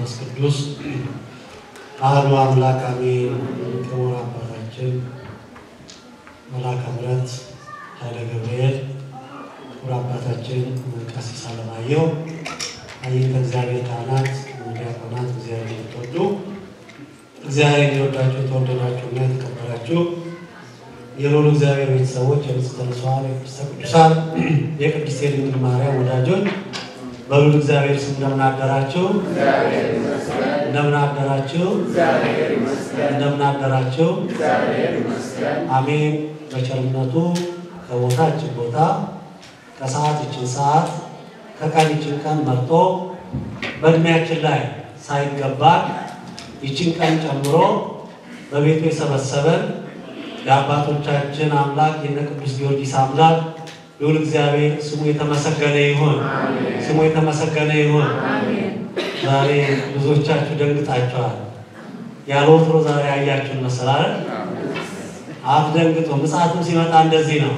መንፈስ ቅዱስ አሐዱ አምላክ አሜን። ክቡር አባታችን መልአከ ምሕረት ኃይለ ገብርኤል፣ ክቡር አባታችን ቀሲስ አለማየሁ፣ አይንተ እግዚአብሔር ካህናት፣ ዲያቆናት፣ እግዚአብሔር የምትወዱ እግዚአብሔር የወዳችሁ የተወደዳችሁና የተከበራችሁ የልዑል እግዚአብሔር ቤተሰቦች የንጽሕተ ንጹሐን የቅድስተ ቅዱሳን የቅድስት ድንግል ማርያም ወዳጆች በልዑል እግዚአብሔር ስም እንደምን አደራችሁ? እንደምን አደራችሁ? እንደምን አደራችሁ? አሜን። በቸርነቱ ከቦታ እችን ቦታ ከሰዓት እችን ሰዓት ከቀን እችን ቀን መርጦ በእድሜያችን ላይ ሳይገባን ይችን ቀን ጨምሮ በቤቱ የሰበሰበን የአባቶቻችን አምላክ የነ ቅዱስ ጊዮርጊስ አምላክ ልዑል እግዚአብሔር ስሙ የተመሰገነ ይሁን። ስሙ የተመሰገነ ይሁን። ዛሬ ብዙዎቻችሁ ደንግጣችኋል። ያለ ወትሮ ዛሬ አያችሁን መሰላል። አትደንግጡ። ምጽአትም ሲመጣ እንደዚህ ነው።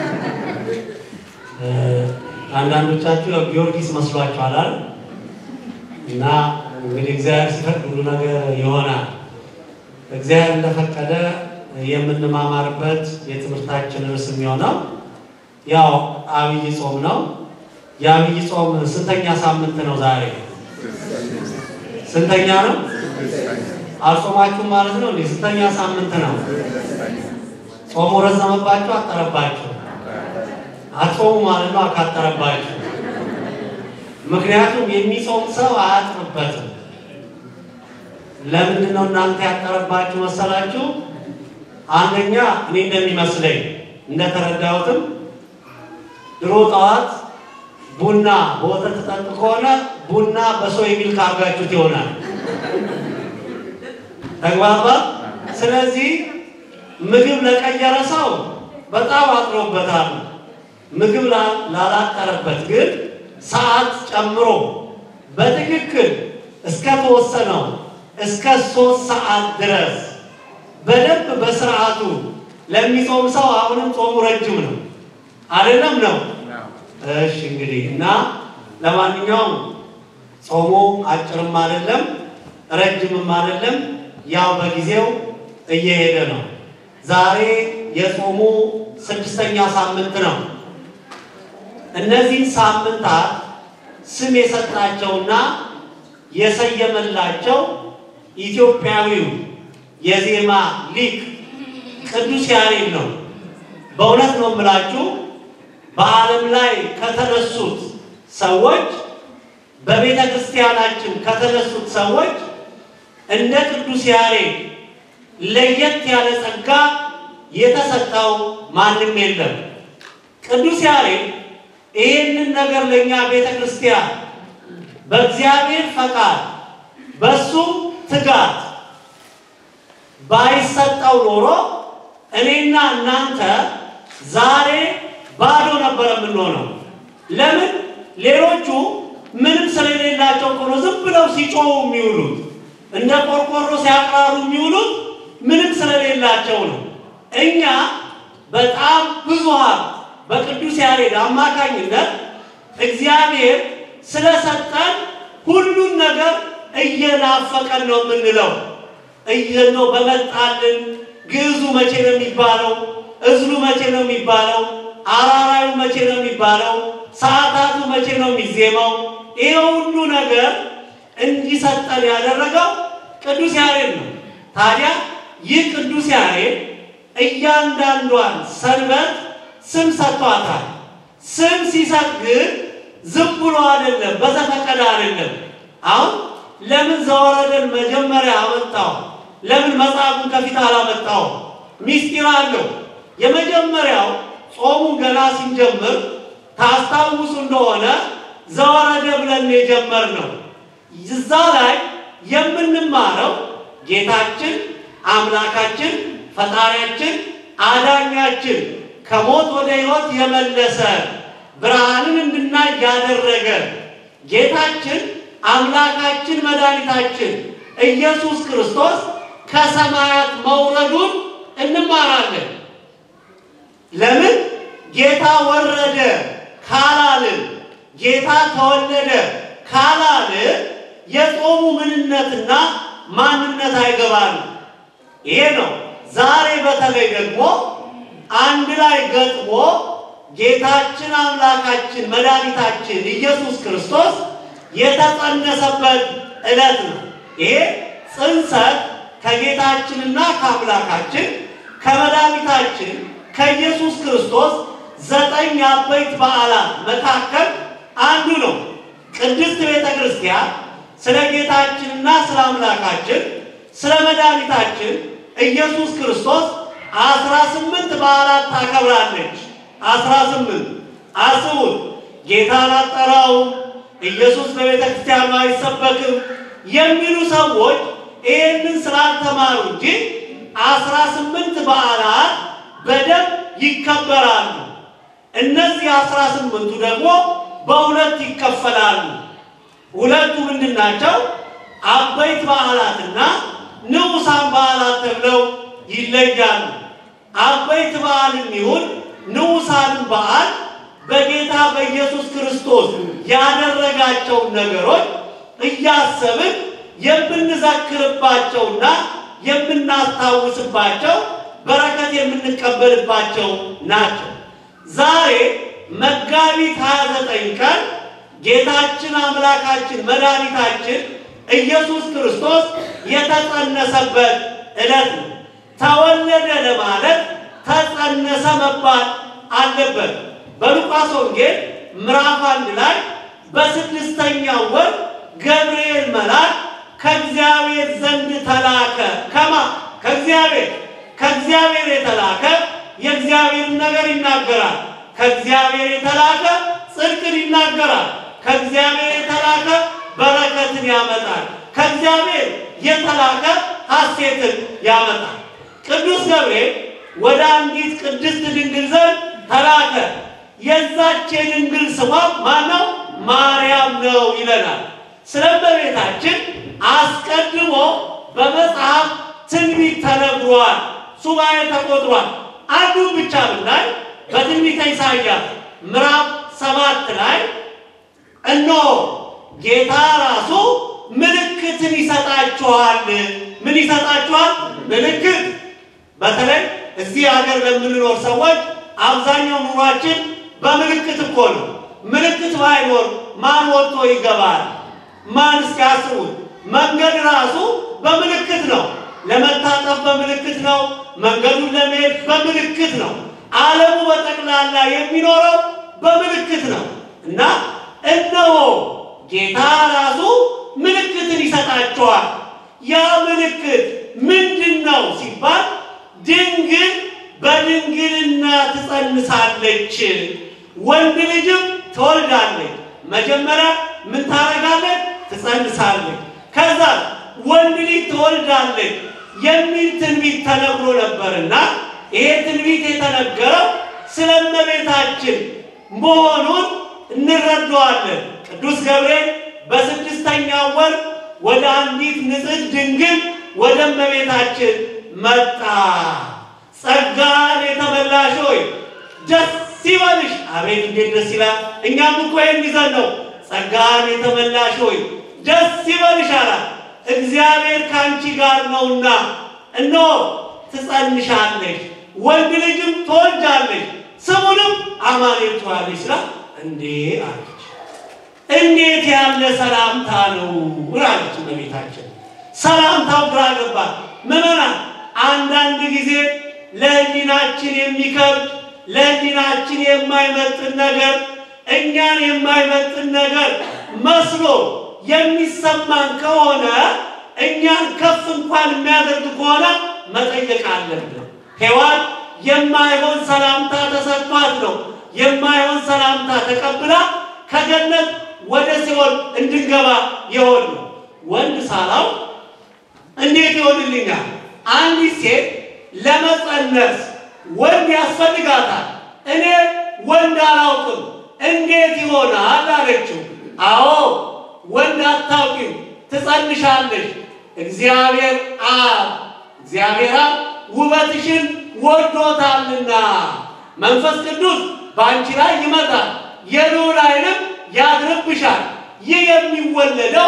አንዳንዶቻችሁ ያው ጊዮርጊስ መስሏችኋል አይደል? እና እንግዲህ እግዚአብሔር ሲፈቅድ ሁሉ ነገር ይሆናል። እግዚአብሔር እንደፈቀደ የምንማማርበት የትምህርታችን ርዕስ የሚሆነው ያው አብይ ጾም ነው። የአብይ ጾም ስንተኛ ሳምንት ነው ዛሬ? ስንተኛ ነው? አልጾማችሁም ማለት ነው እንዴ? ስንተኛ ሳምንት ነው? ጾሙ ረዘመባችሁ አጠረባችሁ? አትጾሙ ማለት ነው አካጠረባችሁ። ምክንያቱም የሚጾም ሰው አያጥርበትም። ለምንድን ነው እናንተ ያጠረባችሁ መሰላችሁ? አንደኛ እኔ እንደሚመስለኝ እንደተረዳሁትም ድሮ ጠዋት ቡና በወተት ጠጡ ከሆነ ቡና በሶይ ሚልክ አድርጋችሁት ይሆናል። ተግባባ። ስለዚህ ምግብ ለቀየረ ሰው በጣም አጥሮበታል። ምግብ ላላጠረበት ግን ሰዓት ጨምሮ በትክክል እስከተወሰነው እስከ ሶስት ሰዓት ድረስ በደንብ በስርዓቱ ለሚጾም ሰው አሁንም ጾሙ ረጅም ነው አይደለም? ነው። እሺ እንግዲህ እና ለማንኛውም ጾሙ አጭርም አይደለም ረጅምም አይደለም፣ ያው በጊዜው እየሄደ ነው። ዛሬ የጾሙ ስድስተኛ ሳምንት ነው። እነዚህን ሳምንታት ስም የሰጣቸውና የሰየመላቸው ኢትዮጵያዊው የዜማ ሊቅ ቅዱስ ያሬድ ነው። በእውነት ነው የምላችሁ በዓለም ላይ ከተነሱት ሰዎች በቤተ ክርስቲያናችን ከተነሱት ሰዎች እንደ ቅዱስ ያሬድ ለየት ያለ ጸጋ የተሰጠው ማንም የለም። ቅዱስ ያሬድ ይህንን ነገር ለእኛ ቤተ ክርስቲያን በእግዚአብሔር ፈቃድ በሱ ትጋት ባይሰጠው ኖሮ እኔና እናንተ ዛሬ ባዶ ነበር የምንሆነው። ለምን? ሌሎቹ ምንም ስለሌላቸው እኮ ነው ዝም ብለው ሲጮሁ የሚውሉት፣ እንደ ቆርቆሮ ሲያቅራሩ የሚውሉት ምንም ስለሌላቸው ነው። እኛ በጣም ብዙ ሀብት በቅዱስ ያሬድ አማካኝነት እግዚአብሔር ስለሰጠን ሁሉን ነገር እየናፈቀን ነው የምንለው። እየነው በመጣልን ግዕዙ መቼ ነው የሚባለው? እዝሉ መቼ ነው የሚባለው? አራራዩ መቼ ነው የሚባለው? ሰዓታቱ መቼ ነው የሚዜመው? ይሄ ሁሉ ነገር እንዲሰጠን ያደረገው ቅዱስ ያሬድ ነው። ታዲያ ይህ ቅዱስ ያሬድ እያንዳንዷን ሰንበት ስም ሰጥቷታል። ስም ሲሰጥ ግን ዝም ብሎ አይደለም፣ በዘፈቀደ አይደለም። አሁን ለምን ዘወረደን መጀመሪያ አመጣው? ለምን መጽሐፉን ከፊት አላመጣው? ሚስጢር አለው። የመጀመሪያው ጾሙን ገና ስንጀምር ታስታውሱ እንደሆነ ዘወረደ ብለን የጀመርነው እዛ ላይ የምንማረው ጌታችን አምላካችን ፈጣሪያችን አዳኛችን ከሞት ወደ ሕይወት የመለሰ ብርሃንን እንድናይ ያደረገ ጌታችን አምላካችን መድኃኒታችን ኢየሱስ ክርስቶስ ከሰማያት መውረዱን እንማራለን። ለምን ጌታ ወረደ ካላልን ጌታ ተወለደ ካላልን የጾሙ ምንነትና ማንነት አይገባንም። ይሄ ነው። ዛሬ በተለይ ደግሞ አንድ ላይ ገጥሞ ጌታችን አምላካችን መድኃኒታችን ኢየሱስ ክርስቶስ የተጸነሰበት ዕለት ነው። ይሄ ጽንሰት ከጌታችንና ከአምላካችን ከመድኃኒታችን ከኢየሱስ ክርስቶስ ዘጠኝ አበይት በዓላት መካከል አንዱ ነው። ቅድስት ቤተ ክርስቲያን ስለ ጌታችንና ስለ አምላካችን ስለ መድኃኒታችን ኢየሱስ ክርስቶስ አስራ ስምንት በዓላት ታከብራለች። አስራ ስምንት አስቡት። ጌታን አጠራውም ኢየሱስ በቤተ ክርስቲያኑ አይሰበክም የሚሉ ሰዎች ይህንን ስላልተማሩ እንጂ አስራ ስምንት በዓላት በደንብ ይከበራሉ። እነዚህ አስራ ስምንቱ ደግሞ በሁለት ይከፈላሉ። ሁለቱ ምንድን ናቸው? አበይት በዓላትና ንዑሳን በዓላት ተብለው ይለያሉ። አበይት በዓልም ይሁን ንዑሳንም በዓል በጌታ በኢየሱስ ክርስቶስ ያደረጋቸውን ነገሮች እያሰብን የምንዘክርባቸውና የምናስታውስባቸው በረከት የምንቀበልባቸው ናቸው። ዛሬ መጋቢት 29 ቀን ጌታችን አምላካችን መድኃኒታችን ኢየሱስ ክርስቶስ የተጸነሰበት ዕለት ነው። ተወለደ ለማለት ተጸነሰ መባል አለበት። በሉቃስ ወንጌል ምዕራፍ አንድ ላይ በስድስተኛው ወር ገብርኤል መልአክ ከእግዚአብሔር ዘንድ ተላከ። ከማ ከእግዚአብሔር ከእግዚአብሔር የተላከ የእግዚአብሔርን ነገር ይናገራል። ከእግዚአብሔር የተላከ ጽድቅን ይናገራል። ከእግዚአብሔር የተላከ በረከትን ያመጣል። ከእግዚአብሔር የተላከ ሐሴትን ያመጣል። ቅዱስ ገብርኤል ወደ አንዲት ቅድስት ድንግል ዘንድ ተላከ። የዛች የድንግል ስሟ ማነው? ማርያም ነው ይለናል። ስለ እመቤታችን አስቀድሞ በመጽሐፍ ትንቢት ተነግሯል። ሱባኤ ተቆጥሯል። አንዱን ብቻ ብናይ በትንቢተ ኢሳይያስ ምዕራፍ ሰባት ላይ እነሆ ጌታ ራሱ ምልክትን ይሰጣችኋል። ምን ይሰጣችኋል? ምልክት። በተለይ እዚህ ሀገር ለምንኖር ሰዎች አብዛኛው ኑሯችን በምልክት እኮ ነው። ምልክት ባይኖር ማን ወጥቶ ይገባል? ማን እስኪያስቡት መንገድ ራሱ በምልክት ነው። ለመታጠፍ በምልክት ነው። መንገዱን ለመሄድ በምልክት ነው። ዓለሙ በጠቅላላ የሚኖረው በምልክት ነው እና እነሆ ጌታ ራሱ ምልክትን ይሰጣቸዋል። ያ ምልክት ምንድን ነው ሲባል ድንግል በድንግልና ትጸንሳለች፣ ወንድ ልጅም ትወልዳለች። መጀመሪያ ምን ታደርጋለች? ትጸንሳለች። ከዛ ወንድ ልጅ ትወልዳለች የሚል ትንቢት ተነግሮ ነበርና ይሄ ትንቢት የተነገረው ስለ እመቤታችን መሆኑን እንረዳዋለን። ቅዱስ ገብርኤል በስድስተኛው ወር ወደ አንዲት ንጽሕት ድንግል ወደ እመቤታችን መጣ። ጸጋን የተመላሽ ሆይ ደስ ይበልሽ። አቤት እንዴት ደስ ይላል! እኛም እኮ ይህን ይዘን ነው። ጸጋን የተመላሽ ሆይ ደስ ይበልሽ አላት። እግዚአብሔር ከአንቺ ጋር ነውና እነሆ ትጸንሻለሽ፣ ወንድ ልጅም ትወልጃለሽ፣ ስሙንም አማኑኤል ትዪዋለሽ ስላ እንዴ አለች። እንዴት ያለ ሰላምታ ነው አለች እመቤታችን። ሰላምታው ግራ ገባት። ምዕመናን አንዳንድ ጊዜ ለሕሊናችን የሚከብድ ለሕሊናችን የማይመጥን ነገር እኛን የማይመጥን ነገር መስሎ የሚሰማን ከሆነ እኛን ከፍ እንኳን የሚያደርግ ከሆነ መጠየቅ አለብን። ሔዋን የማይሆን ሰላምታ ተሰጥቷት ነው የማይሆን ሰላምታ ተቀብላ ከገነት ወደ ሲኦል እንድንገባ የሆን ነው። ወንድ ሳላው እንዴት ይሆንልኛል? አንዲት ሴት ለመጸነስ ወንድ ያስፈልጋታል። እኔ ወንድ አላውቅም እንዴት ይሆናል አለችው። አዎ ወንድ አታውቂም፣ ትጸንሻለሽ። እግዚአብሔር አብ እግዚአብሔር አብ ውበትሽን ወዶታልና መንፈስ ቅዱስ በአንቺ ላይ ይመጣል፣ የልዑል ኃይልም ያድርብሻል። ይህ የሚወለደው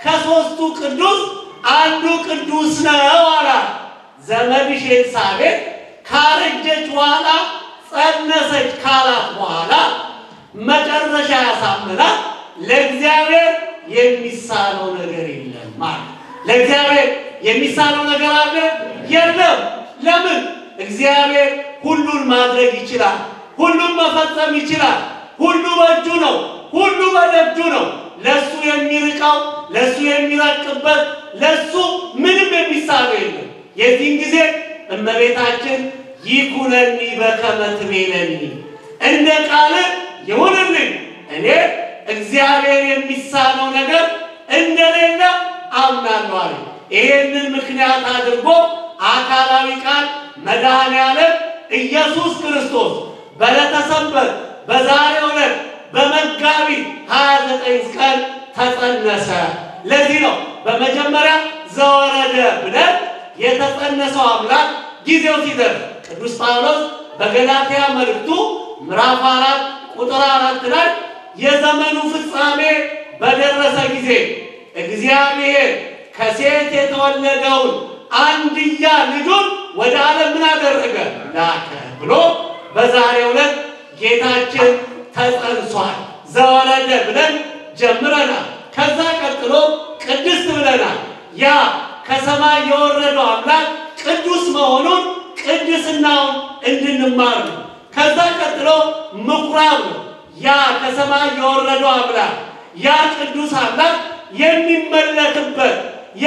ከሦስቱ ቅዱስ አንዱ ቅዱስ ነው አላት። ዘመድሽ ኤልሳቤጥ ካረጀች በኋላ ጸነሰች ካላት በኋላ መጨረሻ ያሳምናል። ለእግዚአብሔር የሚሳነው ነገር የለም ማለት ለእግዚአብሔር የሚሳነው ነገር አለ የለም። ለምን? እግዚአብሔር ሁሉን ማድረግ ይችላል። ሁሉን መፈጸም ይችላል። ሁሉ በእጁ ነው። ሁሉ በደጁ ነው። ለሱ የሚርቀው ለሱ የሚረቅበት ለሱ ምንም የሚሳነው የለም። የዚህን ጊዜ እመቤታችን ይኩነኒ በከመ ትቤለኒ እንደ ቃል ይሁንልኝ እኔ እግዚአብሔር የሚሳነው ነገር እንደሌለ አምናለሁ አለ። ይሄንን ምክንያት አድርጎ አካላዊ ቃል መድኃኔ ዓለም ኢየሱስ ክርስቶስ በዕለተ ሰንበት በዛሬው ዕለት በመጋቢት 29 ቀን ተጸነሰ። ለዚህ ነው በመጀመሪያ ዘወረደ ብለን የተጸነሰው አምላክ ጊዜው ሲደርስ ቅዱስ ጳውሎስ በገላትያ መልእክቱ ምዕራፍ አራት ቁጥር አራት ላይ የዘመኑ ፍጻሜ በደረሰ ጊዜ እግዚአብሔር ከሴት የተወለደውን አንድያ ልጁን ወደ ዓለም ምን አደረገ? ላከ ብሎ በዛሬው ዕለት ጌታችን ተጸንሷል። ዘወረደ ብለን ጀምረናል። ከዛ ቀጥሎ ቅድስት ብለናል። ያ ከሰማይ የወረደው አምላክ ቅዱስ መሆኑን ቅድስናውን እንድንማር ነው። ከዛ ቀጥሎ ምኩራብ ነው። ያ ከሰማይ የወረደው አምላክ ያ ቅዱስ አምላክ የሚመለክበት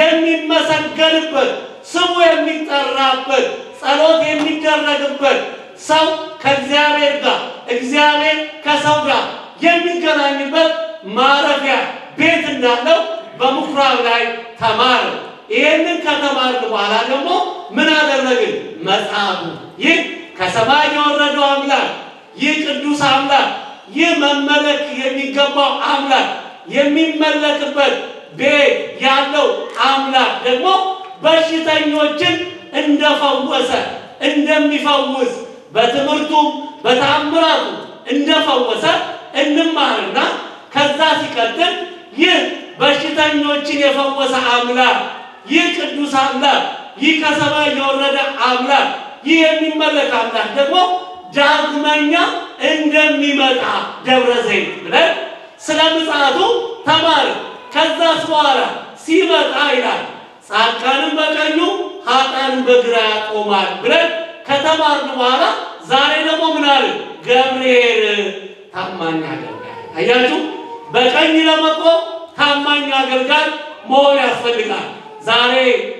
የሚመሰገንበት ስሙ የሚጠራበት ጸሎት የሚደረግበት ሰው ከእግዚአብሔር ጋር እግዚአብሔር ከሰው ጋር የሚገናኝበት ማረፊያ ቤት እንዳለው በምኩራብ ላይ ተማር። ይህንን ከተማርን በኋላ ደግሞ ምን አደረግን? መጽሐፉ ይህ ከሰማይ የወረደው አምላክ ይህ ቅዱስ አምላክ ይህ መመለክ የሚገባው አምላክ የሚመለክበት ቤት ያለው አምላክ ደግሞ በሽተኞችን እንደፈወሰ እንደሚፈውስ በትምህርቱም በታምራቱ እንደፈወሰ እንማርና ከዛ ሲቀጥል ይህ በሽተኞችን የፈወሰ አምላክ ይህ ቅዱስ አምላክ ይህ ከሰማይ የወረደ አምላክ ይህ የሚመለክ አምላክ ደግሞ ዳግመኛ እንደሚመጣ ደብረ ዘይት ብለን ስለ ምጽአቱ ተማር። ከዛስ በኋላ ሲመጣ ይላል ጻድቃንም በቀኙ ኃጥአንም በግራ ያቆማል ብለን ከተማርን በኋላ ዛሬ ደግሞ ምን አለ? ገብርኤል ታማኝ አገልጋይ። አያችሁ፣ በቀኝ ለመቆም ታማኝ አገልጋይ መሆን ያስፈልጋል። ዛሬ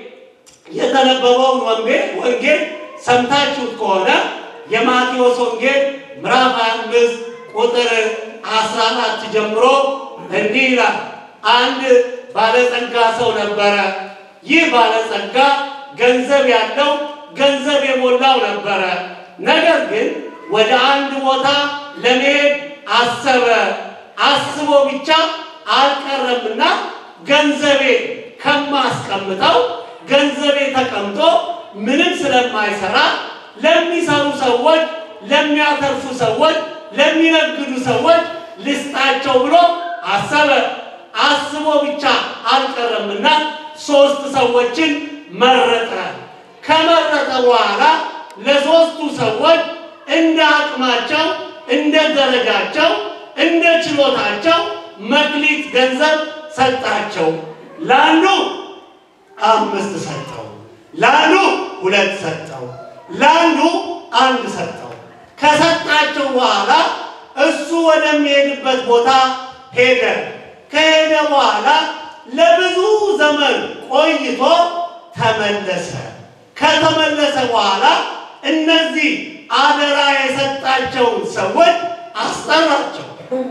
የተነበበውን ወንጌል ወንጌል ሰምታችሁት ከሆነ የማቴዎስ ወንጌል ምዕራፍ 25 ቁጥር 14 ጀምሮ እንዲህ ይላል። አንድ ባለጸጋ ሰው ነበረ። ይህ ባለጸጋ ገንዘብ ያለው ገንዘብ የሞላው ነበረ። ነገር ግን ወደ አንድ ቦታ ለመሄድ አሰበ። አስቦ ብቻ አልቀረምና ገንዘቤ ከማስቀምጠው ገንዘቤ ተቀምጦ ምንም ስለማይሰራ ለሚሰሩ ሰዎች፣ ለሚያተርፉ ሰዎች፣ ለሚነግዱ ሰዎች ልስጣቸው ብሎ አሰበ። አስቦ ብቻ አልቀረምና ሶስት ሰዎችን መረጠ። ከመረጠ በኋላ ለሶስቱ ሰዎች እንደ አቅማቸው፣ እንደ ደረጃቸው፣ እንደ ችሎታቸው መክሊት ገንዘብ ሰጣቸው። ለአንዱ አምስት ሰጠው፣ ለአንዱ ሁለት ሰጠው፣ ለአንዱ አንድ ሰጠው። ከሰጣቸው በኋላ እሱ ወደሚሄድበት ቦታ ሄደ። ከሄደ በኋላ ለብዙ ዘመን ቆይቶ ተመለሰ። ከተመለሰ በኋላ እነዚህ አደራ የሰጣቸውን ሰዎች አስጠራቸው።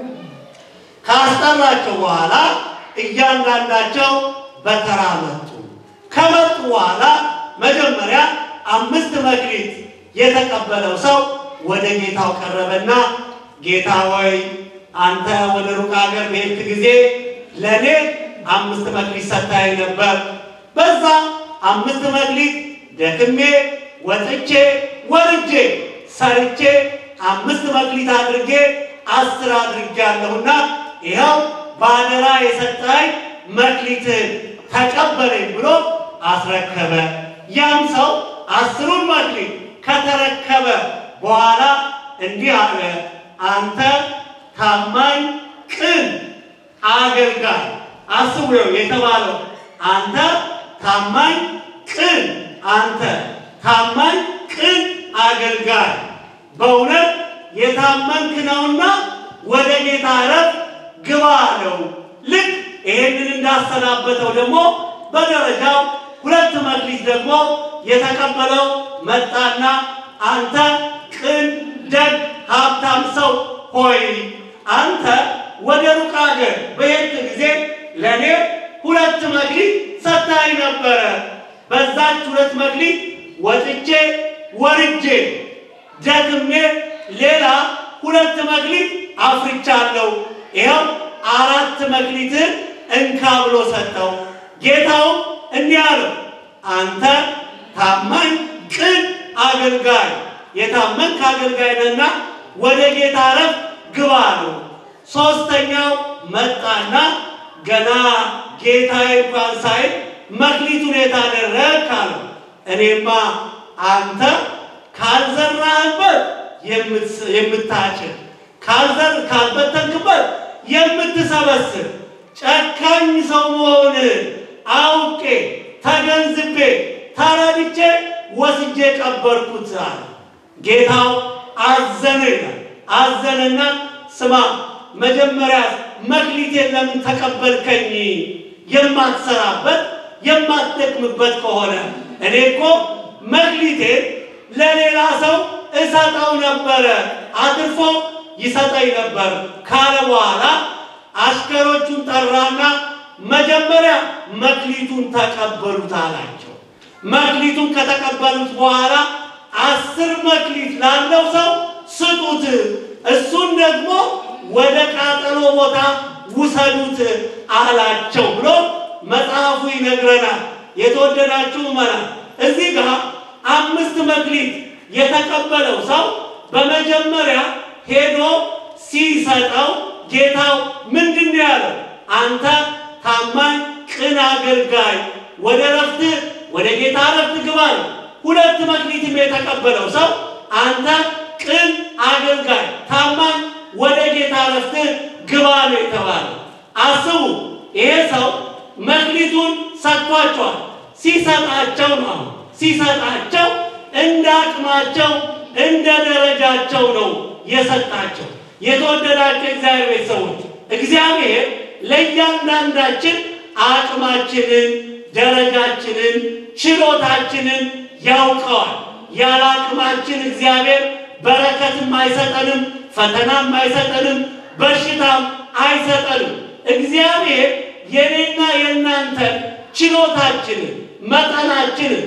ካስጠራቸው በኋላ እያንዳንዳቸው በተራ መጡ። ከመጡ በኋላ መጀመሪያ አምስት መክሊት የተቀበለው ሰው ወደ ጌታው ቀረበና ጌታ ሆይ አንተ ወደ ሩቅ ሀገር በሄድክ ጊዜ ለእኔ አምስት መክሊት ሰጥተኸኝ ነበር። በዛ አምስት መክሊት ደክሜ ወጥቼ ወርጄ ሰርቼ አምስት መክሊት አድርጌ አስር አድርጌያለሁና ይኸው በአደራ የሰጠኸኝ መክሊትህን ተቀበለኝ ብሎ አስረከበ። ያም ሰው አስሩን መክሊት ከተረከበ በኋላ እንዲህ አለ፣ አንተ ታማኝ ቅን አገልጋይ። አስቡ የተባለው አንተ ታማኝ ቅን፣ አንተ ታማኝ ቅን አገልጋይ በእውነት የታመንክ ነውና ወደ ጌታ ዕረፍት ግባ አለው። ልክ ይሄንን እንዳሰናበተው ደግሞ በደረጃው ሁለት መክሊት ደግሞ የተቀበለው መጣና አንተ ቅን ደግ ሀብታም ሰው ሆይ አንተ ወደ ሩቅ አገር በሄድክ ጊዜ ለእኔ ሁለት መክሊት ሰጥተኸኝ ነበረ። በዛች ሁለት መክሊት ወጥቼ ወርጄ ደግሜ ሌላ ሁለት መክሊት አፍርቻለሁ። ይኸው አራት መክሊትን እንካ ብሎ ሰጠው። ጌታው እንዲህ አለው፣ አንተ ታማኝ ቅን አገልጋይ የታመንክ አገልጋይ ነህና ወደ ጌታ ዕረፍት ግባ አለው። ሶስተኛው መጣና ገና ጌታዬ እንኳን ሳይል መክሊቱን የታደረግክ አለው። እኔማ አንተ ካልዘራህበት የምታጭድ ካልዘር ካልበተንክበት የምትሰበስብ ጨካኝ ሰው መሆንህን አውቄ ተገንዝቤ ተረድቼ ወስጄ ቀበርኩት አለ። ጌታው አዘነ ይላል። አዘነና ስማ መጀመሪያ መክሊቴን ለምን ተቀበልከኝ? የማትሰራበት የማትደክምበት ከሆነ እኔ እኮ መክሊቴን ለሌላ ሰው እሰጠው ነበረ፣ አትርፎ ይሰጠኝ ነበር ካለ በኋላ አሽከሮቹን ጠራና መጀመሪያ መክሊቱን ተቀበሉት አላቸው። መክሊቱን ከተቀበሉት በኋላ አስር መክሊት ላለው ሰው ስጡት፣ እሱን ደግሞ ወደ ቃጠሎ ቦታ ውሰዱት አላቸው ብሎ መጽሐፉ ይነግረናል። የተወደዳችሁ መና እዚህ ጋር አምስት መክሊት የተቀበለው ሰው በመጀመሪያ ሄዶ ሲሰጠው ጌታው ምንድን ነው ያለው? አንተ ታማኝ ቅን አገልጋይ ወደ ረፍት ወደ ጌታ ረፍት ግባ ነው። ሁለት መክሊትም የተቀበለው ሰው አንተ ቅን አገልጋይ ታማኝ ወደ ጌታ ረፍት ግባ ነው የተባለው። አስቡ፣ ይሄ ሰው መክሊቱን ሰጥቷቸዋል። ሲሰጣቸው ነው ሲሰጣቸው እንደ አቅማቸው እንደ ደረጃቸው ነው የሰጣቸው። የተወደዳቸው እግዚአብሔር ቤተሰቦች እግዚአብሔር ለእያንዳንዳችን አቅማችንን፣ ደረጃችንን፣ ችሎታችንን ያውቀዋል። ያለ አቅማችን እግዚአብሔር በረከትም አይሰጠንም፣ ፈተናም አይሰጠንም፣ በሽታም አይሰጠንም። እግዚአብሔር የኔና የእናንተን ችሎታችንን፣ መጠናችንን፣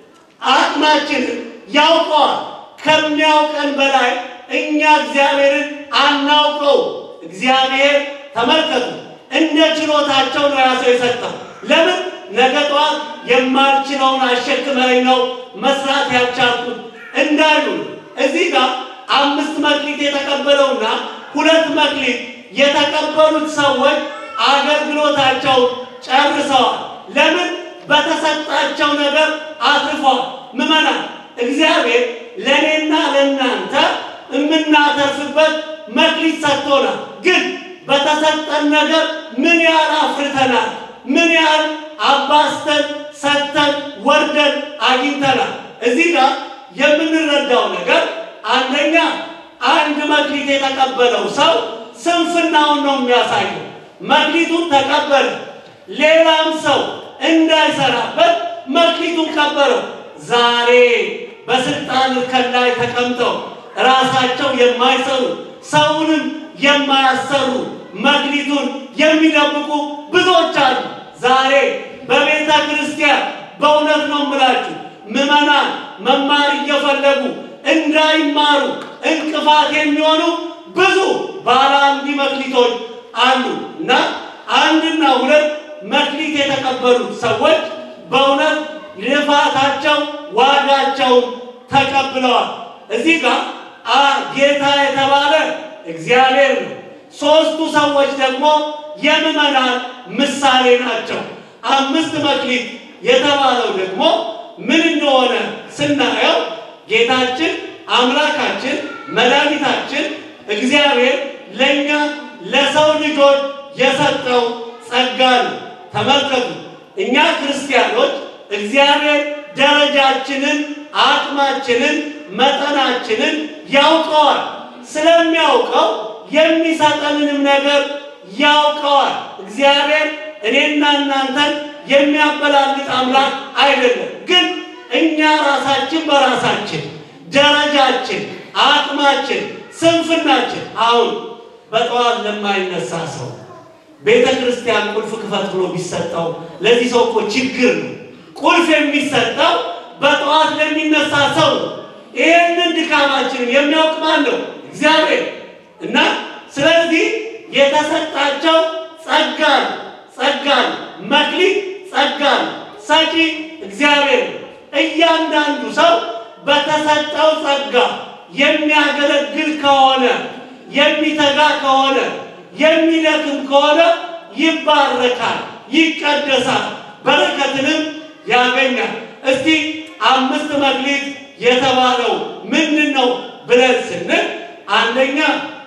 አቅማችንን ያውቀዋል። ከሚያውቀን በላይ እኛ እግዚአብሔርን አናውቀው። እግዚአብሔር ተመልከቱ፣ እንደ ችሎታቸው ነው ያ ሰው የሰጠው። ለምን ነገ ጠዋት የማልችለውን አሸክመኝ ነው መስራት ያልቻልኩት እንዳሉ እዚህ ጋር አምስት መክሊት የተቀበለውና ሁለት መክሊት የተቀበሉት ሰዎች አገልግሎታቸውን ጨርሰዋል። ለምን? በተሰጣቸው ነገር አትርፏል። ምመናል እግዚአብሔር ለእኔና ለእናንተ የምናተርፍበት መክሊት ሰጥቶናል። ግን በተሰጠን ነገር ምን ያህል አፍርተናል? ምን ያህል አባስተን ሰጥተን ወርደን አግኝተናል? እዚህ ጋር የምንረዳው ነገር አንደኛ አንድ መክሊት የተቀበለው ሰው ስንፍናውን ነው የሚያሳየው። መክሊቱን ተቀበለ፣ ሌላም ሰው እንዳይሰራበት መክሊቱን ቀበለው። ዛሬ በስልጣን እርከን ላይ ተቀምጠው ራሳቸው የማይሰሩ ሰውንም የማያሰሩ መክሊቱን የሚደብቁ ብዙዎች አሉ። ዛሬ በቤተ ክርስቲያን በእውነት ነው የምላችሁ ምዕመናን መማር እየፈለጉ እንዳይማሩ እንቅፋት የሚሆኑ ብዙ ባለ አንድ መክሊቶች አሉ እና አንድና ሁለት መክሊት የተቀበሉት ሰዎች በእውነት ልፋታቸው ዋጋቸውን ተቀብለዋል። እዚህ ጋር ጌታ የተባለ እግዚአብሔር ነው። ሦስቱ ሰዎች ደግሞ የምዕመናን ምሳሌ ናቸው። አምስት መክሊት የተባለው ደግሞ ምን እንደሆነ ስናየው ጌታችን አምላካችን መድኃኒታችን እግዚአብሔር ለእኛ ለሰው ልጆች የሰጠው ጸጋ ነው። ተመልከቱ፣ እኛ ክርስቲያኖች እግዚአብሔር ደረጃችንን፣ አቅማችንን፣ መጠናችንን ያውቀዋል። ስለሚያውቀው የሚሰጠንንም ነገር ያውቀዋል። እግዚአብሔር እኔና እናንተን የሚያበላልጥ አምላክ አይደለም። ግን እኛ ራሳችን በራሳችን ደረጃችን፣ አቅማችን፣ ስንፍናችን አሁን በጠዋት ለማይነሳ ሰው ቤተ ክርስቲያን ቁልፍ ክፈት ብሎ ቢሰጠው ለዚህ ሰው እኮ ችግር ነው። ቁልፍ የሚሰጠው በጠዋት ለሚነሳ ሰው ነው። ይህንን ድካማችንን የሚያውቅ ማን ነው? እግዚአብሔር እና ስለዚህ የተሰጣቸው ጸጋን ጸጋን መክሊት ጸጋን ሰጪ እግዚአብሔር ነው። እያንዳንዱ ሰው በተሰጠው ጸጋ የሚያገለግል ከሆነ የሚተጋ ከሆነ የሚደክም ከሆነ ይባረካል፣ ይቀደሳል፣ በረከትንም ያገኛል። እስቲ አምስት መክሊት የተባለው ምንድን ነው ብለን ስንል አንደኛ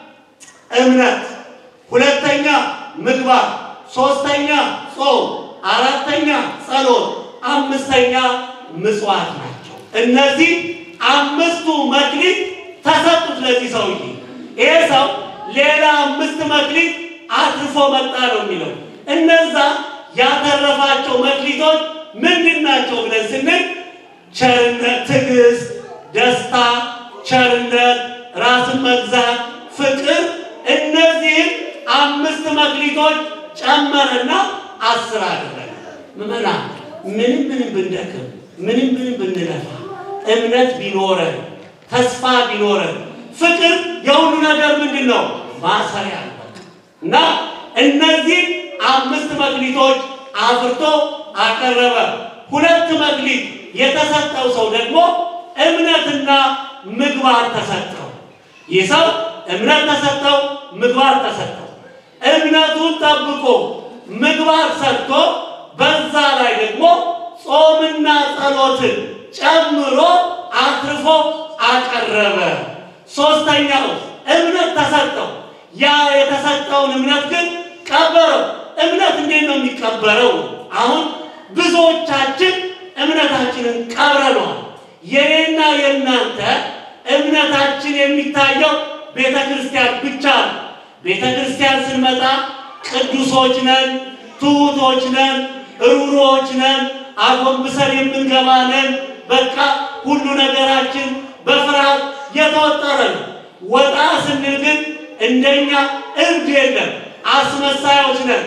እምነት፣ ሁለተኛ ምግባር፣ ሶስተኛ ጾም፣ አራተኛ ጸሎት፣ አምስተኛ ምጽዋት ናቸው። እነዚህ አምስቱ መክሊት ተሰጡት ለዚህ ሰውዬ። ይሄ ሰው ሌላ አምስት መክሊት አትርፎ መጣ ነው የሚለው። እነዛ ያተረፋቸው መክሊቶች ምንድን ናቸው ብለን ስንል ቸርነት፣ ትዕግስት፣ ደስታ፣ ቸርነት፣ ራስን መግዛት፣ ፍቅር እነዚህም አምስት መክሊቶች ጨመረና አስር አደረገ። ምዕመናን ምንም ምንም ብንደክም ምንም ምንም ብንለፋ እምነት ቢኖረን ተስፋ ቢኖረን ፍቅር የሁሉ ነገር ምንድን ነው ማሰሪያ እና እነዚህ አምስት መክሊቶች አፍርቶ አቀረበ። ሁለት መክሊት የተሰጠው ሰው ደግሞ እምነትና ምግባር ተሰጠው። ይህ ሰው እምነት ተሰጠው፣ ምግባር ተሰጠው። እምነቱን ጠብቆ ምግባር ሰጥቶ በዛ ላይ ደግሞ ጾምና ጸሎትን ጨምሮ አትርፎ አቀረበ። ሶስተኛው እምነት ተሰጠው። ያ የተሰጠውን እምነት ግን ቀበረው። እምነት እንዴት ነው የሚቀበረው? አሁን ብዙዎቻችን እምነታችንን ቀብረነዋል። የኔና የእናንተ እምነታችን የሚታየው ቤተ ክርስቲያን ብቻ ነው። ቤተ ክርስቲያን ስንመጣ ቅዱሶች ነን፣ ትሑቶች ነን፣ ሩሮዎች ነን፣ አጎንብሰን የምንገባ ነን። በቃ ሁሉ ነገራችን በፍርሃት የተወጠረ ነው። ወጣ ስንል ግን እንደኛ እብድ የለም፣ አስመሳዮች ነን።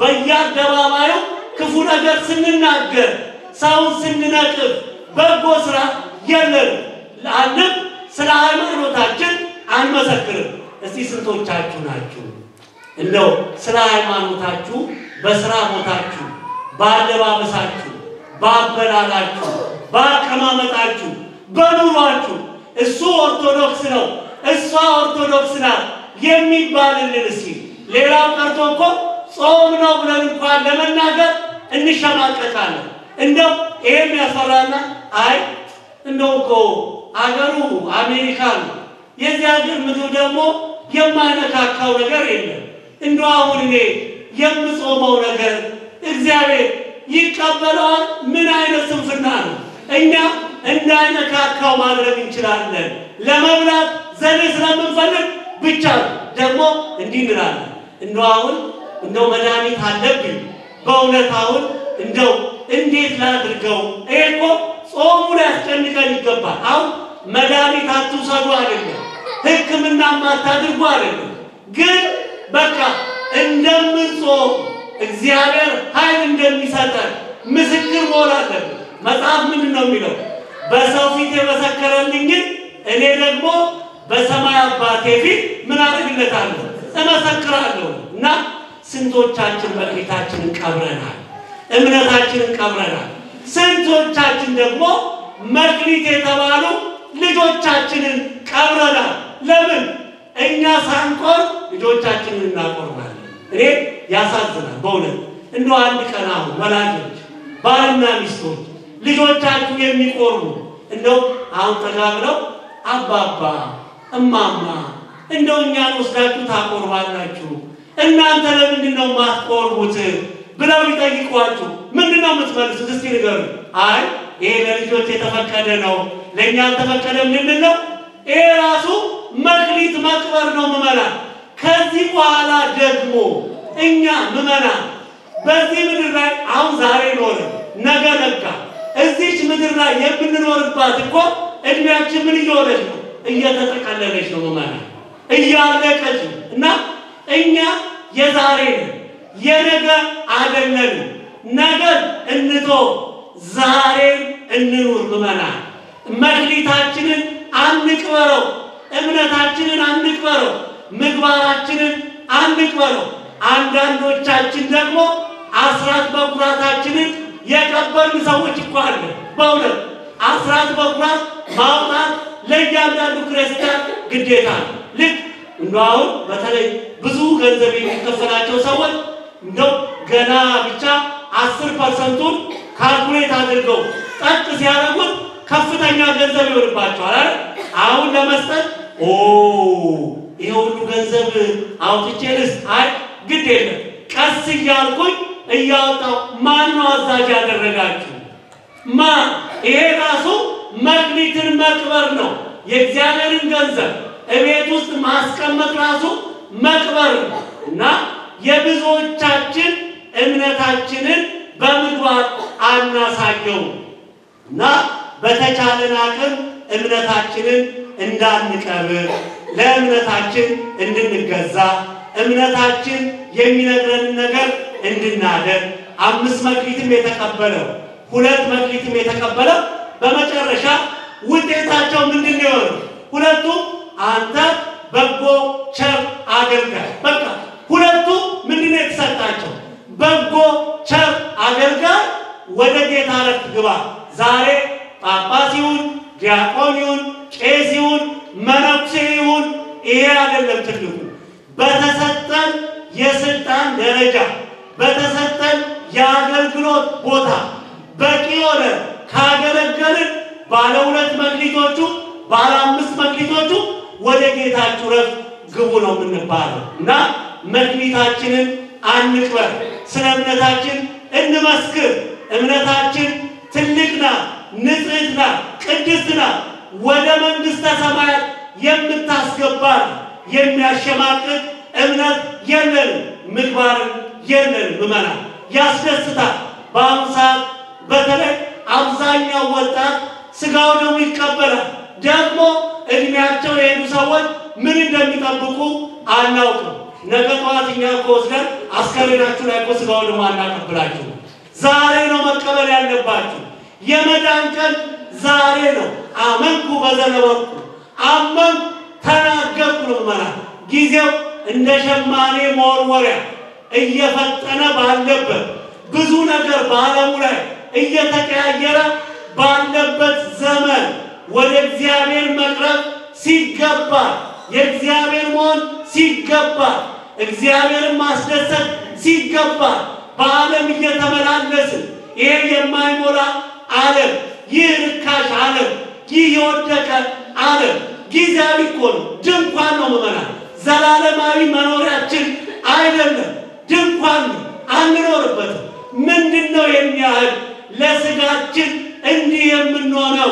በየአደባባዩ ክፉ ነገር ስንናገር፣ ሰውን ስንነቅፍ፣ በጎ ስራ የለን። አንድም ስለ ሃይማኖታችን አንመሰክርም። እስቲ ስንቶቻችሁ ናችሁ እንደው ስለ ሃይማኖታችሁ በስራ ቦታችሁ፣ በአለባበሳችሁ፣ በአበላላችሁ፣ በአቀማመጣችሁ፣ በኑሯችሁ እሱ ኦርቶዶክስ ነው እሷ ኦርቶዶክስ ናት የሚባልልን እስኪ ሌላው ቀርቶ እኮ ጾም ነው ብለን እንኳን ለመናገር እንሸማቀቃለን። እንደው ይሄም ያስፈራና አይ እንደው እኮ አገሩ አሜሪካ ነው የዚህ ሀገር ምግብ ደግሞ የማይነካካው ነገር የለም። እንደው አሁን እኔ የምጾመው ነገር እግዚአብሔር ይቀበለዋል? ምን አይነት ስንፍና ነው! እኛ እንዳይነካካው ማድረግ እንችላለን። ለመብላት ዘዴ ስለምንፈልግ ብቻ ደግሞ እንዲህ እንላለን። እንደው አሁን እንደው መድኃኒት አለብኝ በእውነት አሁን እንደው እንዴት ላድርገው? ይሄ እኮ ጾሙ ሊያስጨንቀን ይገባል። አሁን መድኃኒት አትውሰዱ አይደለም፣ ሕክምና አታድርጉ አይደለም። ግን በቃ እንደምንጾም እግዚአብሔር ኃይል እንደሚሰጠን ምስክር መሆን አለብን። መጽሐፍ ምንድን ነው የሚለው? በሰው ፊት የመሰከረልኝን እኔ ደግሞ በሰማይ አባቴ ፊት ምን አደርግለታለሁ? እመሰክራለሁ። እና ስንቶቻችን መክሊታችንን ቀብረናል፣ እምነታችንን ቀብረናል። ስንቶቻችን ደግሞ መክሊት የተባሉ ልጆቻችንን ቀብረናል። ለምን? እኛ ሳንቆር ልጆቻችንን እናቆርባለን። እኔ ያሳዝናል በእውነት እንደ አንድ ቀን አሁን ወላጆች ባልና ሚስቶች ልጆቻችሁ የሚቆርቡ እንደው አሁን ጠጋ ብለው አባባ እማማ እንደው እኛን ወስዳችሁ ታቆርባላችሁ እናንተ ለምንድን ነው የማትቆርቡት ብለው ቢጠይቋችሁ ምንድን ነው የምትመልሱት? እስቲ ንገሩ። አይ ይሄ ለልጆች የተፈቀደ ነው ለእኛ አልተፈቀደም ልንል ነው። ይሄ ራሱ መክሊት መቅበር ነው ምዕመናን። ከዚህ በኋላ ደግሞ እኛ ምዕመናን በዚህ ምድር ላይ አሁን ዛሬ ኖረ ነገ ነጋ እዚች ምድር ላይ የምንኖርባት እኮ እድሜያችን ምን እየሆነች ነው? እየተጠቀለለች ነው ምዕመናን፣ እያለቀች ነው። እና እኛ የዛሬ ነን የነገ አይደለንም። ነገን እንቶ ዛሬን እንኑር ምዕመናን። መክሊታችንን አንቅበረው፣ እምነታችንን አንቅበረው፣ ምግባራችንን አንቅበረው። አንዳንዶቻችን ደግሞ አስራት በኩራታችንን የቀበርን ሰዎች እኮ አለ። በእውነት አስራት በኩራት ማውጣት ለእያንዳንዱ ክርስቲያን ግዴታ ነው። ልክ እንደው አሁን በተለይ ብዙ ገንዘብ የሚከፈላቸው ሰዎች እንደው ገና ብቻ አስር ፐርሰንቱን ካልኩሌት አድርገው ጠቅ ሲያደርጉት ከፍተኛ ገንዘብ ይሆንባቸዋል አይደል? አሁን ለመስጠት ኦ ይሄ ሁሉ ገንዘብ አውጥቼ ልስጥ? አይ ግድ የለም ቀስ እያልኩኝ እያወጣው ማን ነው አዛዥ ያደረጋችሁ? ማ ይሄ ራሱ መክሊትን መቅበር ነው። የእግዚአብሔርን ገንዘብ እቤት ውስጥ ማስቀመጥ ራሱ መቅበር ነው እና የብዙዎቻችን እምነታችንን በምግባር አናሳየው እና በተቻለን አቅም እምነታችንን እንዳንቀብር ለእምነታችን እንድንገዛ እምነታችን የሚነግረንን ነገር እንድናደርግ አምስት መክሊትም የተቀበለው ሁለት መክሊትም የተቀበለው በመጨረሻ ውጤታቸው ምንድን ነው የሆነው? ሁለቱም አንተ በጎ ቸር አገልጋይ። በቃ ሁለቱ ምንድን ነው የተሰጣቸው? በጎ ቸር አገልጋይ ወደ ጌታ ዕረፍት ግባ። ዛሬ ጳጳስ ይሁን ዲያቆን ይሁን ቄስ ይሁን መነኩሴ ይሁን ይሄ አይደለም ትልቁ። በተሰጠን የስልጣን ደረጃ በተሰጠን የአገልግሎት ቦታ በቂ ሆነ ካገለገልን ባለ ሁለት መክሊቶቹ ባለ አምስት መክሊቶቹ ወደ ጌታችሁ ዕረፍት ግቡ ነው የምንባለው እና መክሊታችንን አንቅበር። ስለ እምነታችን እንመስክር። እምነታችን ትልቅ ናት፣ ንጽሕት ናት፣ ቅድስት ናት። ወደ መንግሥተ ሰማያት የምታስገባን የሚያሸማቅቅ እምነት የለንም፣ ምግባር የለንም። ምዕመናን ያስደስታል። በአሁኑ ሰዓት በተለይ አብዛኛው ወጣት ስጋው ደግሞ ይቀበላል። ደግሞ እድሜያቸው የሄዱ ሰዎች ምን እንደሚጠብቁ አናውቅም። ነገ ጠዋት እኛ እኮ ወስደን አስከሬናችሁ ላይ እኮ ስጋው ደግሞ አናቀብላችሁ። ዛሬ ነው መቀበል ያለባችሁ። የመዳን ቀን ዛሬ ነው። አመንኩ በዘነበኩ አመንኩ ተናገርኩ ነው ምዕመናን። ጊዜው እንደ ሸማኔ መወርወሪያ እየፈጠነ ባለበት ብዙ ነገር በዓለሙ ላይ እየተቀያየረ ባለበት ዘመን ወደ እግዚአብሔር መቅረብ ሲገባ የእግዚአብሔር መሆን ሲገባ እግዚአብሔርን ማስደሰት ሲገባ በዓለም እየተመላለስን ይሄ የማይሞላ ዓለም ይህ ርካሽ ዓለም ይህ የወደቀ ዓለም ጊዜያዊ እኮ ነው። ድንኳን ነው ምዕመናን፣ ዘላለማዊ መኖሪያችን አይደለም። ድንኳን ነው፣ አንኖርበትም። ምንድን ነው የሚያህል ለስጋችን እንዲህ የምንሆነው?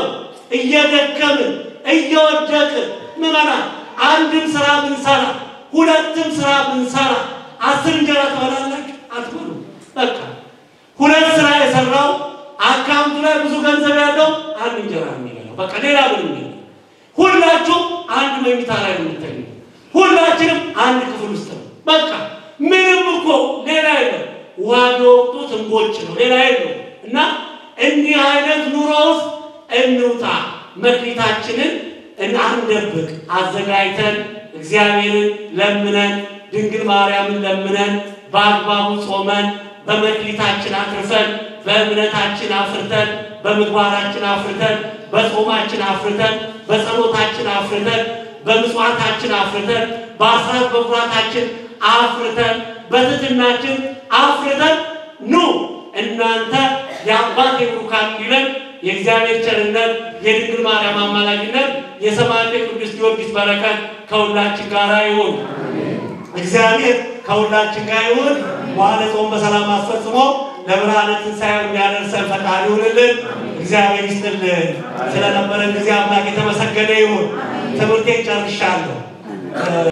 እየደከምን እየወደቅን ምዕመናን፣ አንድም ስራ ብንሰራ ሁለትም ስራ ብንሰራ አስር እንጀራ ትበላላችሁ አትበሉ። በቃ ሁለት ስራ የሰራው አካውንቱ ላይ ብዙ ገንዘብ ያለው አንድ እንጀራ ነው የሚበላው። በቃ ሌላ ምንም የለም። ሁላችሁም አንድ መኝታ ላይ ነው የምትተኙ። ሁላችንም አንድ ክፍል ውስጥ ነው። በቃ ምንም እኮ ሌላ የለም። ውሃ በወቅቱ ትንቦጭ ነው፣ ሌላ የለው እና እንዲህ አይነት ኑሮ ውስጥ እንውጣ። መክሊታችንን አንደብቅ። አዘጋጅተን እግዚአብሔርን ለምነን ድንግል ማርያምን ለምነን በአግባቡ ጾመን በመክሊታችን አትርፈን በእምነታችን አፍርተን በምግባራችን አፍርተን በጾማችን አፍርተን በጸሎታችን አፍርተን በምጽዋታችን አፍርተን በአስራት በኩራታችን አፍርተን በትሕትናችን አፍርተን ኑ እናንተ የአባቴ ቡሩካን ይለን የእግዚአብሔር ቸርነት የድንግል ማርያም አማላጅነት የሰማዕቱ የቅዱስ ጊዮርጊስ በረከት ከሁላችን ጋር ይሁን። እግዚአብሔር ከሁላችን ጋር ይሁን። በዓለ ጾም በሰላም አስፈጽሞ ለብርሃነ ትንሣኤው የሚያደርሰን ፈቃድ ይሁንልን። እግዚአብሔር ይስጥልን። ስለነበረን ጊዜ አምላክ የተመሰገነ ይሁን። ትምህርቴን ጨርሻለሁ።